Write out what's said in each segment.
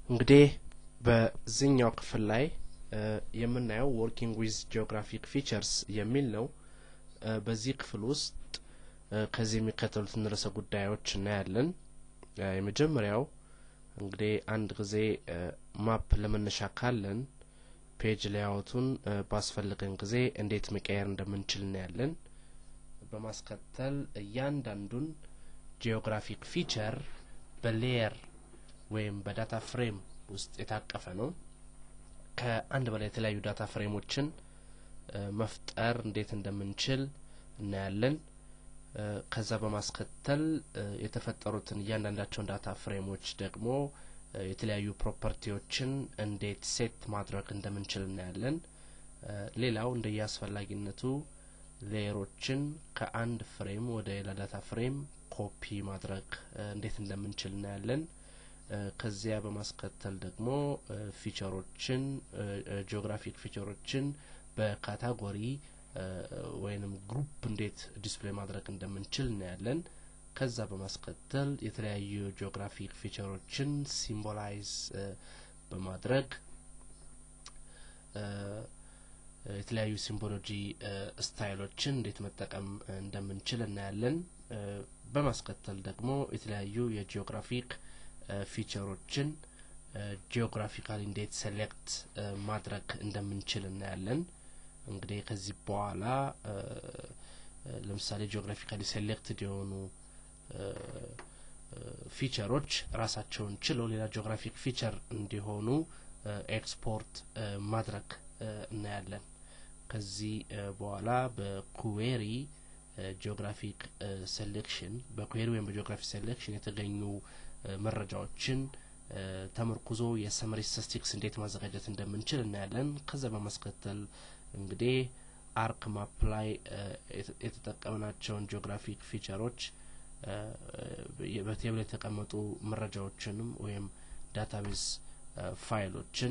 እንግዲህ በዚህኛው ክፍል ላይ የምናየው ወርኪንግ ዊዝ ጂኦግራፊክ ፊቸርስ የሚል ነው። በዚህ ክፍል ውስጥ ከዚህ የሚከተሉትን ርዕሰ ጉዳዮች እናያለን። የመጀመሪያው እንግዲህ አንድ ጊዜ ማፕ ለመነሻ ካለን ፔጅ ሌያውቱን ባስፈልገን ጊዜ እንዴት መቀየር እንደምንችል እናያለን። በማስከተል እያንዳንዱን ጂኦግራፊክ ፊቸር በሌየር ወይም በዳታ ፍሬም ውስጥ የታቀፈ ነው። ከአንድ በላይ የተለያዩ ዳታ ፍሬሞችን መፍጠር እንዴት እንደምንችል እናያለን። ከዛ በማስከተል የተፈጠሩትን እያንዳንዳቸውን ዳታ ፍሬሞች ደግሞ የተለያዩ ፕሮፐርቲዎችን እንዴት ሴት ማድረግ እንደምንችል እናያለን። ሌላው እንደየ አስፈላጊነቱ ሌየሮችን ከአንድ ፍሬም ወደ ሌላ ዳታ ፍሬም ኮፒ ማድረግ እንዴት እንደምንችል እናያለን። ከዚያ በማስከተል ደግሞ ፊቸሮችን ጂኦግራፊክ ፊቸሮችን በካታጎሪ ወይንም ግሩፕ እንዴት ዲስፕሌይ ማድረግ እንደምንችል እናያለን። ከዛ በማስከተል የተለያዩ ጂኦግራፊክ ፊቸሮችን ሲምቦላይዝ በማድረግ የተለያዩ ሲምቦሎጂ ስታይሎችን እንዴት መጠቀም እንደምንችል እናያለን። በማስከተል ደግሞ የተለያዩ የጂኦግራፊክ ፊቸሮችን ጂኦግራፊካሊ እንዴት ሴሌክት ማድረግ እንደምንችል እናያለን። እንግዲህ ከዚህ በኋላ ለምሳሌ ጂኦግራፊካሊ ሴሌክትድ የሆኑ ፊቸሮች ራሳቸውን ችለው ሌላ ጂኦግራፊክ ፊቸር እንዲሆኑ ኤክስፖርት ማድረግ እናያለን። ከዚህ በኋላ በኩዌሪ ጂኦግራፊክ ሴሌክሽን በኩዌሪ ወይም በጂኦግራፊክ ሴሌክሽን የተገኙ መረጃዎችን ተመርኩዞ የሰመሪ ስታቲስቲክስ እንዴት ማዘጋጀት እንደምንችል እናያለን። ከዛ በማስከተል እንግዲህ አርክ ማፕ ላይ የተጠቀምናቸውን ጂኦግራፊክ ፊቸሮች በቴብል የተቀመጡ መረጃዎችንም ወይም ዳታቤዝ ፋይሎችን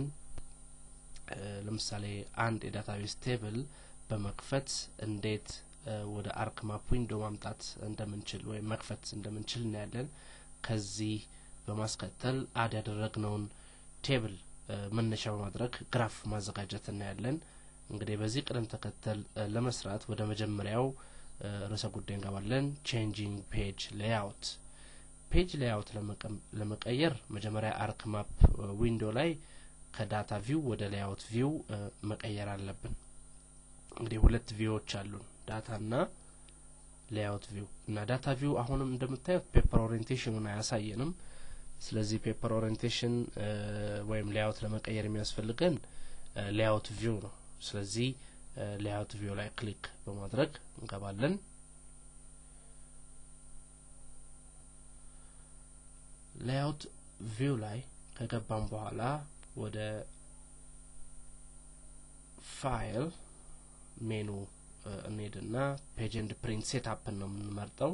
ለምሳሌ አንድ የዳታቤዝ ቴብል በመክፈት እንዴት ወደ አርክ ማፕ ዊንዶ ማምጣት እንደምንችል ወይም መክፈት እንደምንችል እናያለን። ከዚህ በማስከተል አድ ያደረግነውን ቴብል መነሻ በማድረግ ግራፍ ማዘጋጀት እናያለን። እንግዲህ በዚህ ቅደም ተከተል ለመስራት ወደ መጀመሪያው ርዕሰ ጉዳይ እንገባለን። ቼንጂንግ ፔጅ ሌያውት። ፔጅ ሌያውት ለመቀየር መጀመሪያ አርክ ማፕ ዊንዶ ላይ ከዳታ ቪው ወደ ሌያውት ቪው መቀየር አለብን። እንግዲህ ሁለት ቪዎች አሉን፣ ዳታ እና ሌያውት ቪው እና ዳታ ቪው አሁንም እንደምታዩት ፔፐር ኦሪየንቴሽኑን አያሳየንም። ስለዚህ ፔፐር ኦሪየንቴሽን ወይም ሌያውት ለመቀየር የሚያስፈልገን ሌያውት ቪው ነው። ስለዚህ ሌያውት ቪው ላይ ክሊክ በማድረግ እንገባለን። ሌያውት ቪው ላይ ከገባን በኋላ ወደ ፋይል ሜኑ እንሄድና ፔጅ ኤንድ ፕሪንት ሴትአፕን ነው የምንመርጠው።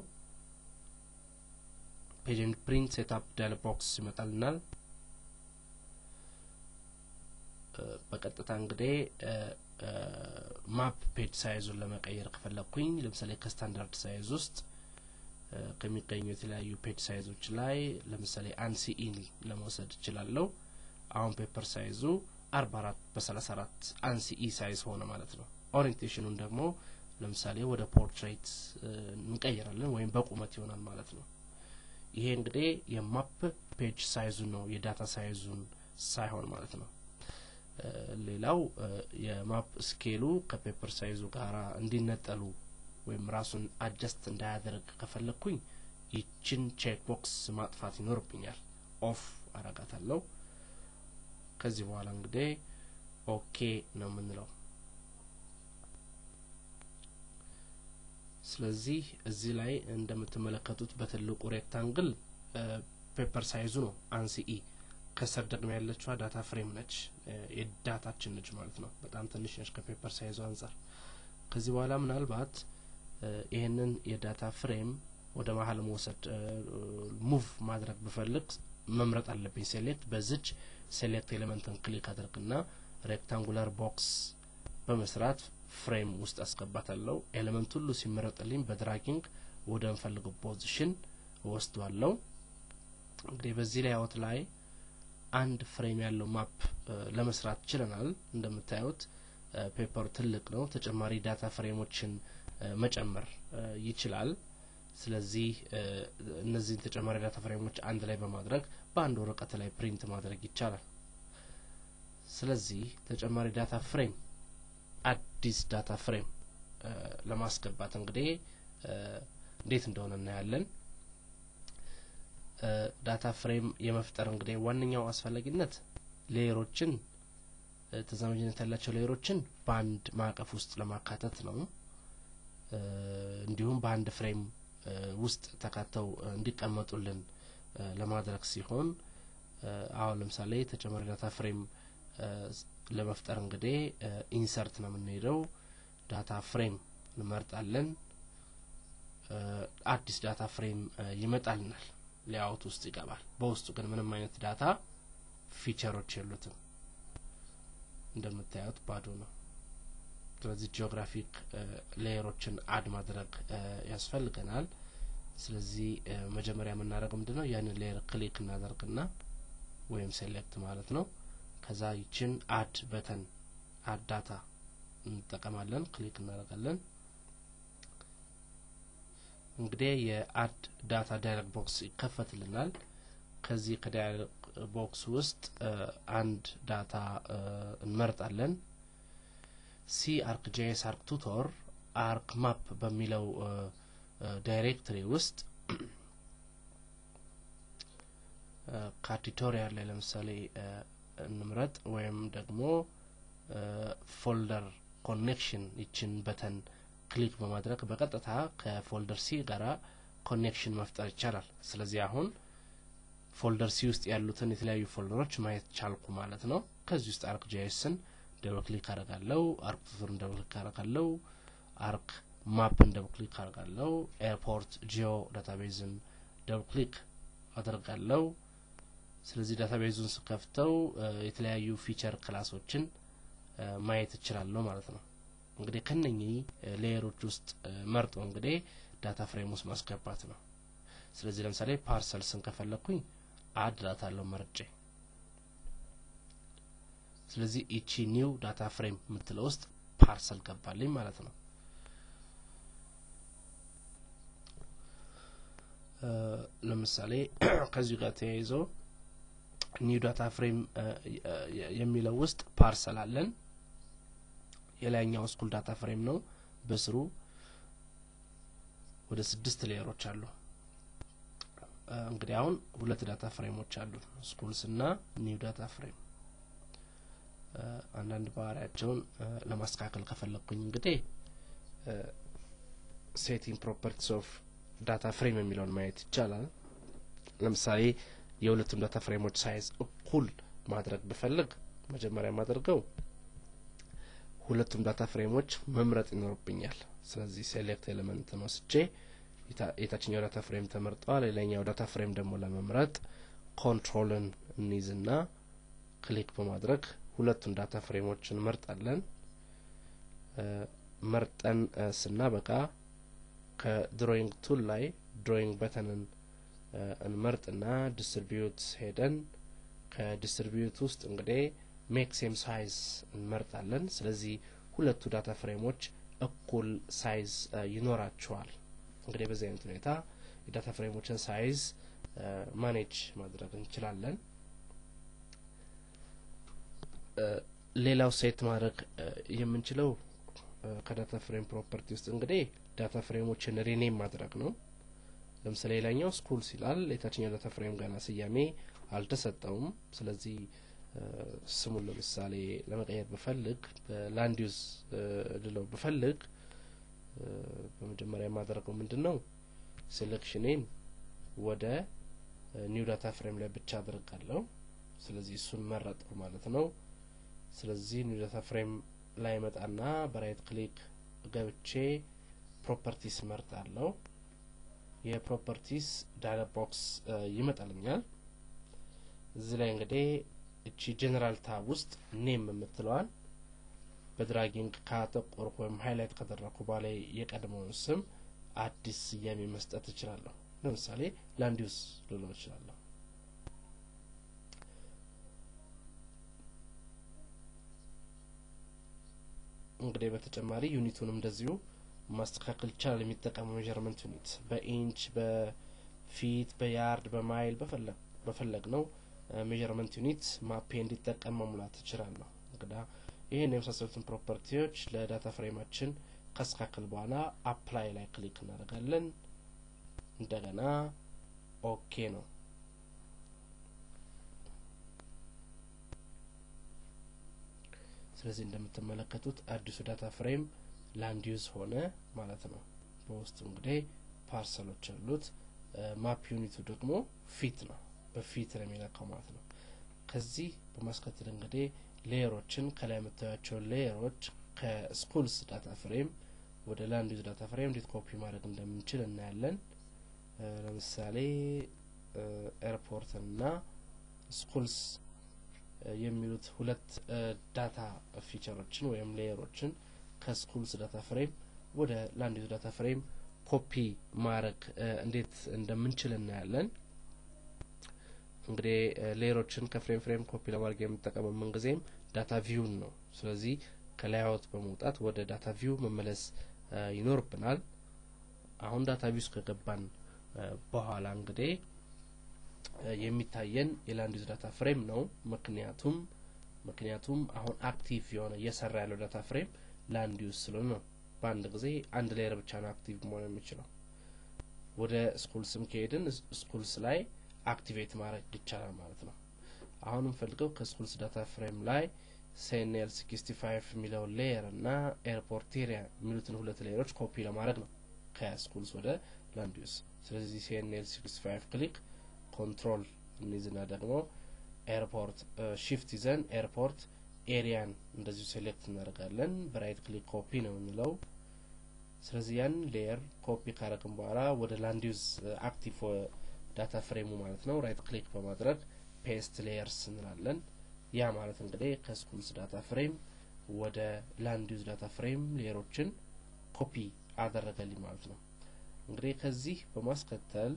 ፔጅ ኤንድ ፕሪንት ሴትአፕ ዳያሎግ ቦክስ ይመጣልናል። በቀጥታ እንግዲህ ማፕ ፔጅ ሳይዙን ለመቀየር ከፈለግኩኝ ለምሳሌ ከስታንዳርድ ሳይዝ ውስጥ ከሚገኙ የተለያዩ ፔጅ ሳይዞች ላይ ለምሳሌ አንሲኢን ለመውሰድ እችላለሁ። አሁን ፔፐር ሳይዙ አርባ አራት በሰላሳ አራት አንሲኢ ሳይዝ ሆነ ማለት ነው። ኦሪንቴሽኑን ደግሞ ለምሳሌ ወደ ፖርትሬት እንቀይራለን ወይም በቁመት ይሆናል ማለት ነው። ይሄ እንግዲህ የማፕ ፔጅ ሳይዙን ነው የዳታ ሳይዙን ሳይሆን ማለት ነው። ሌላው የማፕ ስኬሉ ከፔፐር ሳይዙ ጋር እንዲነጠሉ ወይም ራሱን አጀስት እንዳያደርግ ከፈለግኩኝ ይችን ቼክ ቦክስ ማጥፋት ይኖርብኛል። ኦፍ አረጋታለሁ። ከዚህ በኋላ እንግዲህ ኦኬ ነው የምንለው። ስለዚህ እዚህ ላይ እንደምትመለከቱት በትልቁ ሬክታንግል ፔፐር ሳይዙ ነው አንሲኢ ከስር ደግሞ ያለችዋ ዳታ ፍሬም ነች፣ የዳታችን ነች ማለት ነው። በጣም ትንሽ ነች ከፔፐር ሳይዙ አንጻር። ከዚህ በኋላ ምናልባት ይህንን የዳታ ፍሬም ወደ መሀል መውሰድ ሙቭ ማድረግ ብፈልግ መምረጥ አለብኝ። ሴሌክት በዝች ሴሌክት ኤሌመንትን ክሊክ አድርግና ሬክታንጉላር ቦክስ በመስራት ፍሬም ውስጥ አስገባታለሁ። ኤሌመንት ሁሉ ሲመረጥልኝ በድራጊንግ ወደ ምፈልገው ፖዚሽን እወስደዋለሁ። እንግዲህ በዚህ ላይአውት ላይ አንድ ፍሬም ያለው ማፕ ለመስራት ችለናል። እንደምታዩት ፔፐሩ ትልቅ ነው። ተጨማሪ ዳታ ፍሬሞችን መጨመር ይችላል። ስለዚህ እነዚህን ተጨማሪ ዳታ ፍሬሞች አንድ ላይ በማድረግ በአንድ ወረቀት ላይ ፕሪንት ማድረግ ይቻላል። ስለዚህ ተጨማሪ ዳታ ፍሬም አዲስ ዳታ ፍሬም ለማስገባት እንግዲህ እንዴት እንደሆነ እናያለን። ዳታ ፍሬም የመፍጠር እንግዲህ ዋነኛው አስፈላጊነት ሌየሮችን ተዛማጅነት ያላቸው ሌየሮችን በአንድ ማዕቀፍ ውስጥ ለማካተት ነው። እንዲሁም በአንድ ፍሬም ውስጥ ተካተው እንዲቀመጡልን ለማድረግ ሲሆን አሁን ለምሳሌ ተጨማሪ ዳታ ፍሬም ለመፍጠር እንግዲህ ኢንሰርት ነው የምንሄደው። ዳታ ፍሬም እንመርጣለን። አዲስ ዳታ ፍሬም ይመጣልናል። ሌአውት ውስጥ ይገባል። በውስጡ ግን ምንም አይነት ዳታ ፊቸሮች የሉትም። እንደምታዩት ባዶ ነው። ስለዚህ ጂኦግራፊክ ሌየሮችን አድ ማድረግ ያስፈልገናል። ስለዚህ መጀመሪያ የምናደርገው ምንድን ነው? ያንን ሌየር ክሊክ እናደርግና ወይም ሴሌክት ማለት ነው። ከዛ ይችን አድ በተን አድ ዳታ እንጠቀማለን። ክሊክ እናደርጋለን። እንግዲህ የአድ ዳታ ዳያሎግ ቦክስ ይከፈትልናል። ከዚህ ከዳያሎግ ቦክስ ውስጥ አንድ ዳታ እንመርጣለን። ሲ አርክ ጄኤስ አርክ ቱቶር አርክ ማፕ በሚለው ዳይሬክትሪ ውስጥ ከቱቶሪያል ላይ ለምሳሌ እንምረጥ ወይም ደግሞ ፎልደር ኮኔክሽን ይችን በተን ክሊክ በማድረግ በቀጥታ ከፎልደር ሲ ጋራ ኮኔክሽን መፍጠር ይቻላል። ስለዚህ አሁን ፎልደር ሲ ውስጥ ያሉትን የተለያዩ ፎልደሮች ማየት ቻልኩ ማለት ነው። ከዚህ ውስጥ አርክ ጄኤስን ደብል ክሊክ አደርጋለሁ። አርክ ቱቶርን ደብል ክሊክ አደርጋለሁ። አርክ ማፕን ደብል ክሊክ አደርጋለሁ። ኤርፖርት ጂኦ ዳታቤዝን ደብል ክሊክ አደርጋለሁ። ስለዚህ ዳታቤዙን ስከፍተው የተለያዩ ፊቸር ክላሶችን ማየት እችላለሁ ማለት ነው። እንግዲህ ከነኚህ ሌየሮች ውስጥ መርጦ እንግዲህ ዳታ ፍሬም ውስጥ ማስገባት ነው። ስለዚህ ለምሳሌ ፓርሰልስን ከፈለኩኝ አድ ዳታ አለው መርጬ ስለዚህ ኢቺ ኒው ዳታ ፍሬም የምትለው ውስጥ ፓርሰል ገባልኝ ማለት ነው። ለምሳሌ ከዚሁ ጋር ተያይዞ ኒው ዳታ ፍሬም የሚለው ውስጥ ፓርሰል አለን። የላይኛው ስኩል ዳታ ፍሬም ነው። በስሩ ወደ ስድስት ሌየሮች አሉ። እንግዲህ አሁን ሁለት ዳታ ፍሬሞች አሉ፣ ስኩልስ እና ኒው ዳታ ፍሬም። አንዳንድ ባህሪያቸውን ለማስተካከል ከፈለግኩኝ እንግዲህ ሴቲንግ ፕሮፐርቲስ ኦፍ ዳታ ፍሬም የሚለውን ማየት ይቻላል። ለምሳሌ የሁለቱም ዳታ ፍሬሞች ሳይዝ እኩል ማድረግ ብፈልግ መጀመሪያ የማደርገው ሁለቱም ዳታ ፍሬሞች መምረጥ ይኖርብኛል። ስለዚህ ሴሌክት ኤሌመንትን ወስጄ የታችኛው ዳታ ፍሬም ተመርጠዋል። ሌላኛው ዳታ ፍሬም ደግሞ ለመምረጥ ኮንትሮልን እንይዝና ክሊክ በማድረግ ሁለቱን ዳታ ፍሬሞች እንመርጣለን። መርጠን ስናበቃ ከድሮይንግ ቱል ላይ ድሮይንግ በተንን እንመርጥና ዲስትሪቢዩት ሄደን ከዲስትሪቢዩት ውስጥ እንግዲህ ሜክ ሴም ሳይዝ እንመርጣለን። ስለዚህ ሁለቱ ዳታ ፍሬሞች እኩል ሳይዝ ይኖራቸዋል። እንግዲህ በዚህ አይነት ሁኔታ የዳታ ፍሬሞችን ሳይዝ ማኔጅ ማድረግ እንችላለን። ሌላው ሴት ማድረግ የምንችለው ከዳታ ፍሬም ፕሮፐርቲ ውስጥ እንግዲህ ዳታ ፍሬሞችን ሪኔም ማድረግ ነው። ለምሳሌ ሌላኛው ስኩል ሲላል የታችኛው ዳታ ፍሬም ገና ስያሜ አልተሰጠውም። ስለዚህ ስሙን ለምሳሌ ለመቀየር ብፈልግ በላንድ ዩዝ ልለው ብፈልግ በመጀመሪያ የማደርገው ምንድን ነው ሴሌክሽኔን ወደ ኒው ዳታ ፍሬም ላይ ብቻ አድርጋለሁ። ስለዚህ እሱን መረጥኩ ማለት ነው። ስለዚህ ኒው ዳታ ፍሬም ላይ መጣና በራይት ክሊክ ገብቼ ፕሮፐርቲስ መርጣለሁ። የፕሮፐርቲስ ዳያሎግ ቦክስ ይመጣልኛል። እዚህ ላይ እንግዲህ እቺ ጀነራል ታብ ውስጥ ኔም የምትለዋን በድራጊንግ ካጠቆርኩ ወይም ሀይላይት ካደረግኩ በኋላ የቀድሞውን ስም አዲስ ስያሜ መስጠት እችላለሁ። ለምሳሌ ላንድ ዩዝ ልለው እችላለሁ። እንግዲህ በተጨማሪ ዩኒቱንም እንደዚሁ ማስተካከል ይቻላል። የሚጠቀመው ሜዥርመንት ዩኒት በኢንች፣ በፊት፣ በያርድ፣ በማይል በፈለግ ነው ሜዥርመንት ዩኒት ማፔ እንዲጠቀም መሙላት እችላለሁ። እንግዳ ይህን የመሳሰሉትን ፕሮፐርቲዎች ለዳታ ፍሬማችን ካስተካከል በኋላ አፕላይ ላይ ክሊክ እናደርጋለን። እንደገና ኦኬ ነው። ስለዚህ እንደምትመለከቱት አዲሱ ዳታ ፍሬም ላንድ ዩዝ ሆነ ማለት ነው። በውስጡ እንግዲህ ፓርሰሎች አሉት። ማፕ ዩኒቱ ደግሞ ፊት ነው፣ በፊት ነው የሚለካው ማለት ነው። ከዚህ በማስከተል እንግዲህ ሌየሮችን ከላይ የምታያቸውን ሌየሮች ከስኩልስ ዳታ ፍሬም ወደ ላንድ ዩዝ ዳታ ፍሬም እንዴት ኮፒ ማድረግ እንደምንችል እናያለን። ለምሳሌ ኤርፖርት እና ስኩልስ የሚሉት ሁለት ዳታ ፊቸሮችን ወይም ሌየሮችን ከስኩልስ ዳታ ፍሬም ወደ ላንድ ዩዝ ዳታ ፍሬም ኮፒ ማድረግ እንዴት እንደምንችል እናያለን። እንግዲህ ሌየሮችን ከፍሬም ፍሬም ኮፒ ለማድረግ የምንጠቀመው ምንጊዜም ዳታ ቪውን ነው። ስለዚህ ከላይአውት በመውጣት ወደ ዳታ ቪው መመለስ ይኖርብናል። አሁን ዳታ ቪው ውስጥ ከገባን በኋላ እንግዲህ የሚታየን የላንድ ዩዝ ዳታ ፍሬም ነው። ምክንያቱም ምክንያቱም አሁን አክቲቭ የሆነ እየሰራ ያለው ዳታ ፍሬም ላንድ ዩዝ ስለሆነ ነው። በአንድ ጊዜ አንድ ሌየር ብቻ ነው አክቲቭ መሆን የሚችለው። ወደ ስኩልስም ከሄድን ስኩልስ ላይ አክቲቬት ማድረግ ይቻላል ማለት ነው። አሁን የምፈልገው ከስኩልስ ዳታ ፍሬም ላይ ሴኔል ሲክስቲ ፋይቭ የሚለው ሌየር እና ኤርፖርት ኤሪያ የሚሉትን ሁለት ሌየሮች ኮፒ ለማድረግ ነው ከስኩልስ ወደ ላንድ ዩዝ። ስለዚህ ሴኔል ሲክስቲ ፋይቭ ክሊክ ኮንትሮል እንይዝና ደግሞ ኤርፖርት ሺፍት ይዘን ኤርፖርት ኤሪያን እንደዚሁ ሴሌክት እናደርጋለን። በራይት ክሊክ ኮፒ ነው የምንለው። ስለዚህ ያን ሌየር ኮፒ ካረግን በኋላ ወደ ላንድ ዩዝ አክቲቭ ዳታ ፍሬሙ ማለት ነው ራይት ክሊክ በማድረግ ፔስት ሌየርስ እንላለን። ያ ማለት እንግዲህ ከስኩልስ ዳታ ፍሬም ወደ ላንድ ዩዝ ዳታ ፍሬም ሌየሮችን ኮፒ አደረገልኝ ማለት ነው። እንግዲህ ከዚህ በማስከተል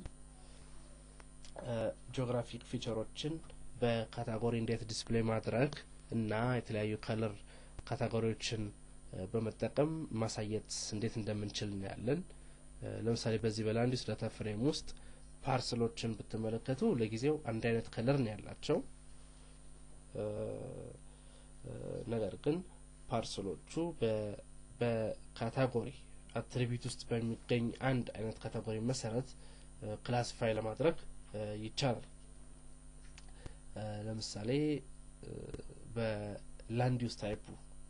ጂኦግራፊክ ፊቸሮችን በካታጎሪ እንዴት ዲስፕሌይ ማድረግ እና የተለያዩ ከለር ካታጎሪዎችን በመጠቀም ማሳየት እንዴት እንደምንችል እናያለን። ለምሳሌ በዚህ በላንድ ዩዝ ዳታ ፍሬም ውስጥ ፓርሰሎችን ብትመለከቱ ለጊዜው አንድ አይነት ከለር ነው ያላቸው። ነገር ግን ፓርሰሎቹ በካታጎሪ አትሪቢዩት ውስጥ በሚገኝ አንድ አይነት ካታጎሪ መሰረት ክላሲፋይ ለማድረግ ይቻላል። ለምሳሌ በላንድ ዩዝ ታይፑ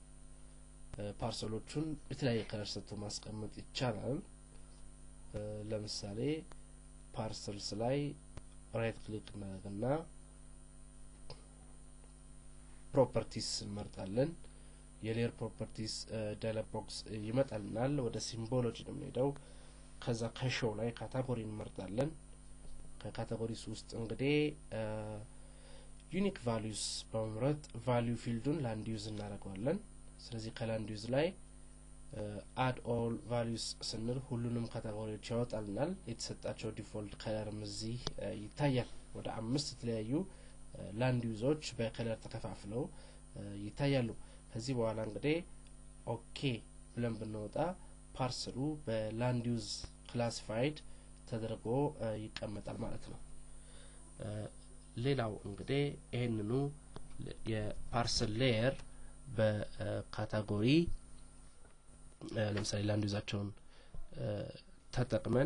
ፓርሰሎቹን የተለያየ ከለር ሰጥቶ ማስቀመጥ ይቻላል። ለምሳሌ ፓርሰልስ ላይ ራይት ክሊክ እናደርግና ፕሮፐርቲስ እንመርጣለን። የሌየር ፕሮፐርቲስ ዳያሎግ ቦክስ ይመጣልናል። ወደ ሲምቦሎጂ ነው የምንሄደው። ከዛ ከሾው ላይ ካታጎሪ እንመርጣለን። ከካታጎሪስ ውስጥ እንግዲህ ዩኒክ ቫሊዩስ በመምረጥ ቫሊዩ ፊልዱን ላንድ ዩዝ እናደርገዋለን። ስለዚህ ከላንድ ዩዝ ላይ አድ ኦል ቫሊዩስ ስንል ሁሉንም ካታጎሪዎች ያወጣልናል። የተሰጣቸው ዲፎልት ከለርም እዚህ ይታያል። ወደ አምስት የተለያዩ ላንድ ዩዞች በከለር ተከፋፍለው ይታያሉ። ከዚህ በኋላ እንግዲህ ኦኬ ብለን ብንወጣ ፓርሰሉ በላንድ ዩዝ ክላሲፋይድ ተደርጎ ይቀመጣል ማለት ነው። ሌላው እንግዲህ ይህንኑ የፓርሰል ሌየር በካታጎሪ ለምሳሌ ላንድ ዩዛቸውን ተጠቅመን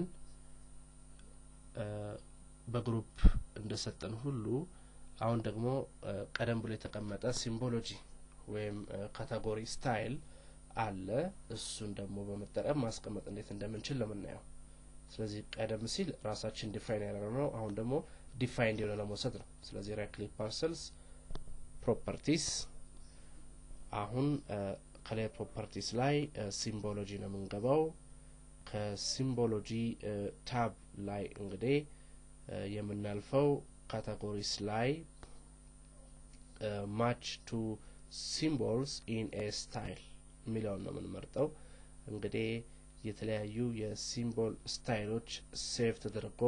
በግሩፕ እንደሰጠን ሁሉ አሁን ደግሞ ቀደም ብሎ የተቀመጠ ሲምቦሎጂ ወይም ካታጎሪ ስታይል አለ። እሱን ደግሞ በመጠቀም ማስቀመጥ እንዴት እንደምንችል ለምናየው። ስለዚህ ቀደም ሲል ራሳችን ዲፋይን ያደረግነው ነው። አሁን ደግሞ ዲፋይንድ የሆነ ለመውሰድ ነው። ስለዚህ ራይት ክሊክ ፓርሰልስ ፕሮፐርቲስ አሁን ከላይ ፕሮፐርቲስ ላይ ሲምቦሎጂ ነው የምንገባው። ከሲምቦሎጂ ታብ ላይ እንግዲህ የምናልፈው ካታጎሪስ ላይ ማች ቱ ሲምቦልስ ኢን ኤ ስታይል የሚለውን ነው የምንመርጠው። እንግዲህ የተለያዩ የሲምቦል ስታይሎች ሴቭ ተደርጎ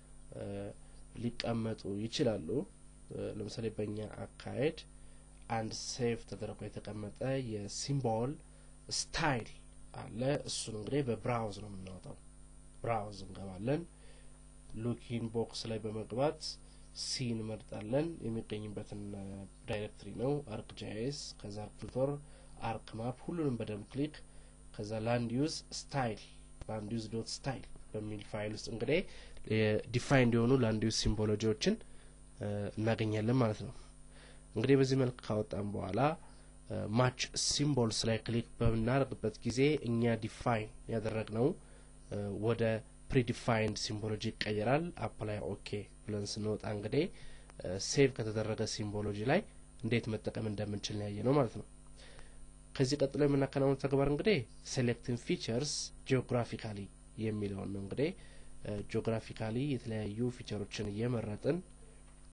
ሊቀመጡ ይችላሉ። ለምሳሌ በእኛ አካሄድ አንድ ሴቭ ተደርጎ የተቀመጠ የሲምቦል ስታይል አለ። እሱን እንግዲህ በብራውዝ ነው የምናወጣው። ብራውዝ እንገባለን። ሉኪን ቦክስ ላይ በመግባት ሲ እንመርጣለን። የሚገኝበትን ዳይሬክትሪ ነው አርክ ጃይስ፣ ከዛ አርክ ቱቶር፣ አርክ ማፕ ሁሉንም በደንብ ክሊክ ከዛ ላንድ ዩዝ ስታይል ላንድ ዩዝ ዶት ስታይል በሚል ፋይል ውስጥ እንግዲህ ዲፋይንድ የሆኑ ላንድ ዩዝ ሲምቦሎጂዎችን እናገኛለን ማለት ነው። እንግዲህ በዚህ መልክ ካወጣን በኋላ ማች ሲምቦልስ ላይ ክሊክ በምናደርግበት ጊዜ እኛ ዲፋይን ያደረግነው ወደ ፕሪዲፋይንድ ሲምቦሎጂ ይቀየራል። አፕላይ ኦኬ ብለን ስንወጣ እንግዲህ ሴቭ ከተደረገ ሲምቦሎጂ ላይ እንዴት መጠቀም እንደምንችል ያየ ነው ማለት ነው። ከዚህ ቀጥሎ የምናከናውነው ተግባር እንግዲህ ሴሌክትን ፊቸርስ ጂኦግራፊካሊ የሚለውን ነው። እንግዲህ ጂኦግራፊካሊ የተለያዩ ፊቸሮችን እየመረጥን